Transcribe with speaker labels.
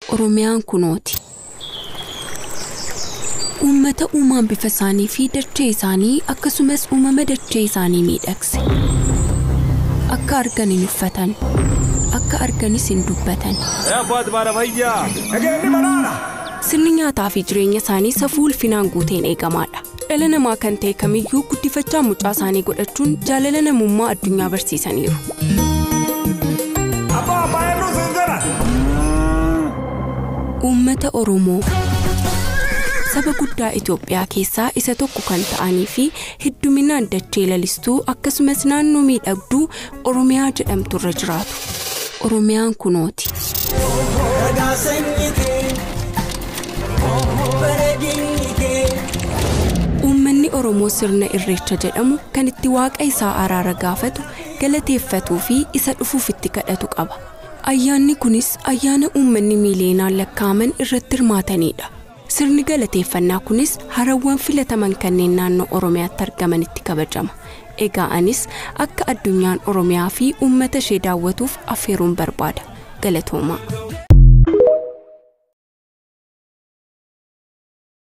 Speaker 1: Oromiyaan kunooti. Uummata uumaan bifa isaanii fi dachee isaanii akkasumas uumama dachee isaanii miidhagse. Akka argan hin uffatan. Akka arganis hin dubbatan. Sirni nyaataa fi jireenya isaanii safuu ulfinaan guuteen eegamaadha. Dhala namaa kan ta'e kamiyyuu guddifachaa mucaa isaanii godhachuun jaalala namummaa addunyaa barsiisaniiru. Uummata Oromoo saba guddaa Itoophiyaa keessaa isa tokko kan ta'anii fi hedduminaan dachee lalistuu akkasumas naannoo miidhagduu Oromiyaa jedhamtu irra jiraatu. Oromiyaan kunooti. Uummanni Oromoo sirna irreecha jedhamu kan itti waaqa isaa araara gaafatu galateeffatuu fi isa dhufuuf itti kadhatu qaba. Ayyaanni kunis ayyaana uummanni miileenaan lakkaa'aman irratti hirmaatanidha. Sirni galateeffannaa kunis harawwan filataman kanneen naannoo Oromiyaatti argamanitti kabajama. Egaa anis akka addunyaan Oromiyaa fi uummata ishee daawwatuuf affeeruun barbaada. Galatoomaa.